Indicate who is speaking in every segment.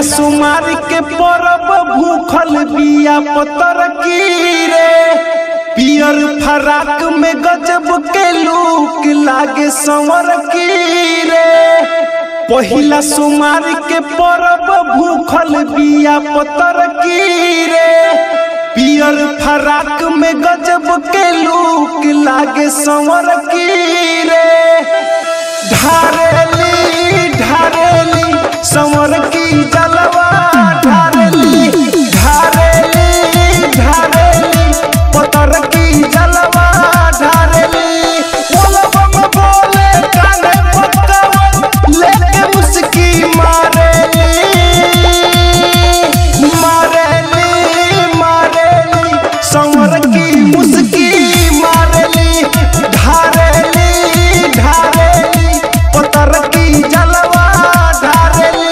Speaker 1: सुमार के परब भूखल बिया पतर की रे पियर फराक में गजब के लूक लागे संवर की रे पहिला सुमार के परब भूखल बिया पतर की रे पियर फराक में गजब के लूक लागे संवर की रे ढारेली ढारेली संवर की जलवा ढारेली ढारेली ढारेली पतर की जलवा ढारेली बोलबम बोले काने पत्तवन लेके मुस्की मारेली मारेली मारेली संवर की मुस्की मारेली ढारेली ढारेली पतर की जलवा ढारेली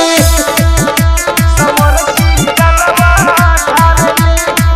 Speaker 1: संवर की जलवा ढारेली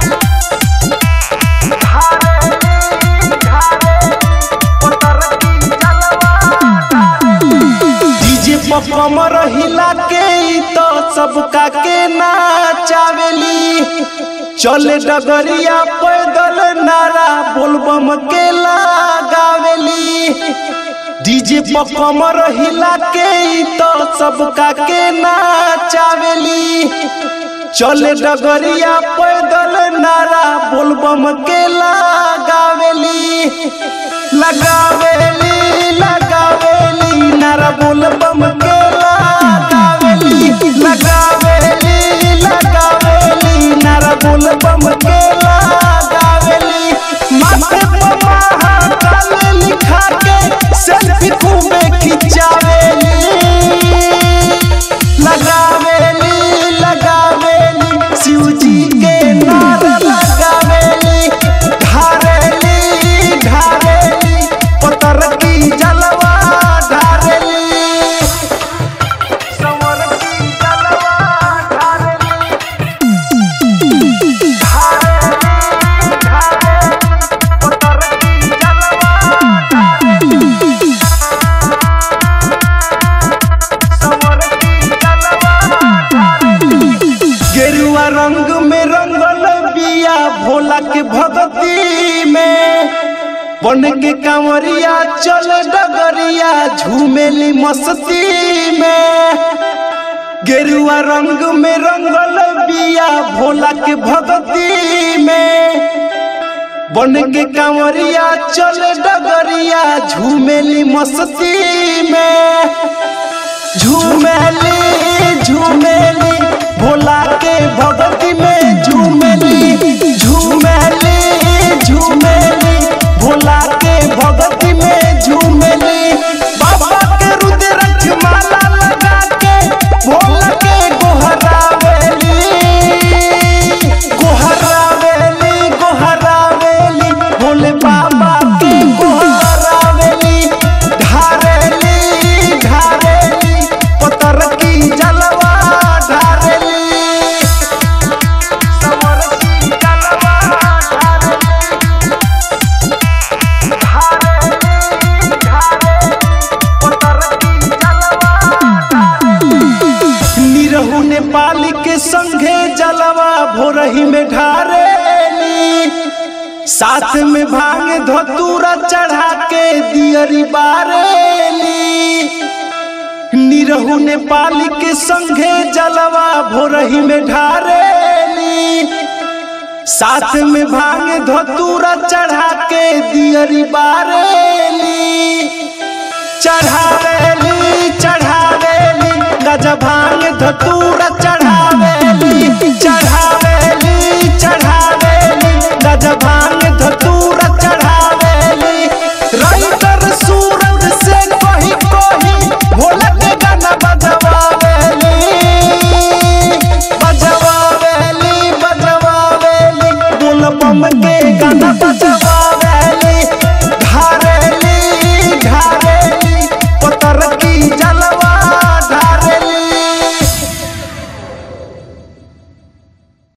Speaker 1: डीजे पर कमर हिला के ई तो सबका के नाचावेली चले डगरिया पैदल नारा बोलबम के लगावेली डीजे पर कमर हिला के ई तो सबका के नाचावेली चले डगरिया पैदल नारा बोलबम के लगावेली लगावेली लगावेली नारा बोलबम के लगावेली लगावेली लगावेली नारा बोलबम के लगावेली माथे पर महाकाल लिखा के सेल्फी खूबे खिंचावेली लगावेली लगावेली शिव जी के नारा लगावेली ढारेली ढारेली पतर की जलवा ढारेली संवर की जलवा ढारेली ढारेली ढारेली पतर की जलवा ढारेली संवर की जलवा ढारेली गेरुआ रंग में रंगल बिया भोला के भगती में बन के कांवरिया चल डगरिया झूमेली मस्ती में गेरुआ रंग में रंगल बिया भोला के भगती में बन के कांवरिया चल डगरिया झूमेली मस्ती में झूमेली झूमेली भोला के भगती में झूमेली झूमेली झूमेली भोला के भगती में झूमेली बाबा के रुद्राक्ष माला लगा के भोला के गोहरावेली गोहरावेली गोहरावेली भोले बाबा के गोहरावेली ढारेली ढारेली पतर की जलवा ढारेली संवर की जलवा ढारेली ढारेली ढारेली पतर की जलवा ढारेली निरहु नेपाल के संघे जलवा भोरही में ढारेली साथ में भांग धतूरा चढ़ा के दियरी बारेली निरहु नेपाल के संघे जलवा भोरही में ढारेली साथ में भांग धतूरा चढ़ा के दियरी बारेली चढ़ावेली चढ़ावेली गज भांग धतूरा चढ़ावेली चढ़ावेली चढ़ावेली गज भांग धतूरा चढ़ावेली रईतर सूरज से कही कही भोला के गाना बजवावेली बजवावेली बजवावेली बोल बम के गाना बजवावेली